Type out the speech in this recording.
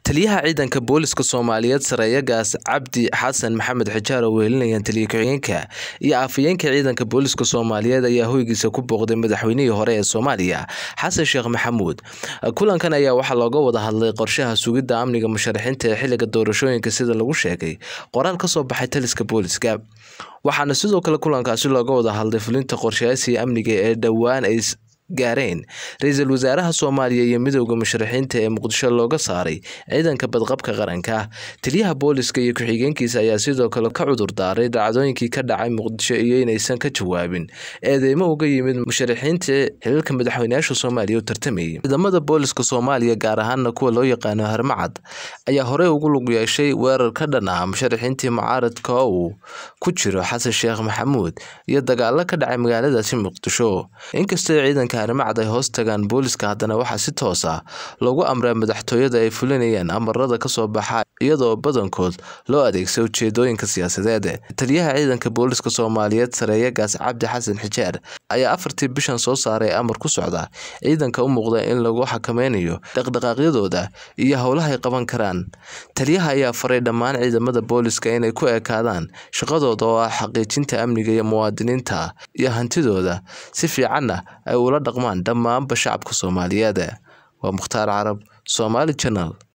taliyaha ciidanka booliska soomaaliyeed sareeyagaas cabdi xasan maxamed xijaar oo wehelinayaan taliya ku-xigeenka iyo afhayeenka ciidanka booliska soomaaliyeed ayaa hoygiisa ku booqday madaxweynihii hore ee soomaaliya xasan sheekh maxamuud kulankan ayaa waxaa looga wada hadlay qorshaha sugidda amniga musharaxiinta ee xiliga doorashooyinka sida lagu sheegay qoraal kasoo baxay taliska booliska waxaana sidoo kale kulankaasi looga wada hadlay fulinta qorshayaasii amniga ee dhowaan ay gaareen ra-iisul wasaaraha soomaaliya iyo midowda musharaxiinta ee muqdisho looga saaray ciidanka badqabka qaranka taliyaha booliska iyo ku-xigeenkiisa ayaa sidoo kale ka cudur daaray dhacdooyinkii ka dhacay muqdisho iyo inaysan ka jawaabin eedeymo uga yimid musharaxiinta xilalka madaxweyneyaasha soomaaliya u tartamayay ciidamada booliska soomaaliya gaar ahaana kuwa loo yaqaano harmacad ayaa horey ugu lug yeeshay weerar ka dhan ah musharaxiintii mucaaradka uu ku jiro xasan sheekh maxamuud iyo dagaalo ka dhacay magaaladaasi muqdisho inkastoo ciidanka armacad ay hoos tagaan booliska haddana waxaa si toos ah loogu amraa madaxtooyada ay fulinayaan amarada kasoo baxa iyadoo badankood loo adeegsa ujeedooyinka siyaasadeed taliyaha ciidanka booliska soomaaliyeed sareeyagaas cabdi xasan xijaar ayaa afartii bishan soo saaray amar ku socda ciidanka u muuqda in lagu xakameynayo dhaqdhaqaaqyadooda iyo howlahay qaban karaan taliyaha ayaa faray dhammaan ciidamada booliska inay ku ekaadaan shaqadooda oo ah xaqiijinta amniga iyo muwaadiniinta iyo hantidooda si fiicanna ay ula dhaqmaan dhammaanba shacabka soomaaliyeed waa mukhtaar carab somaali janal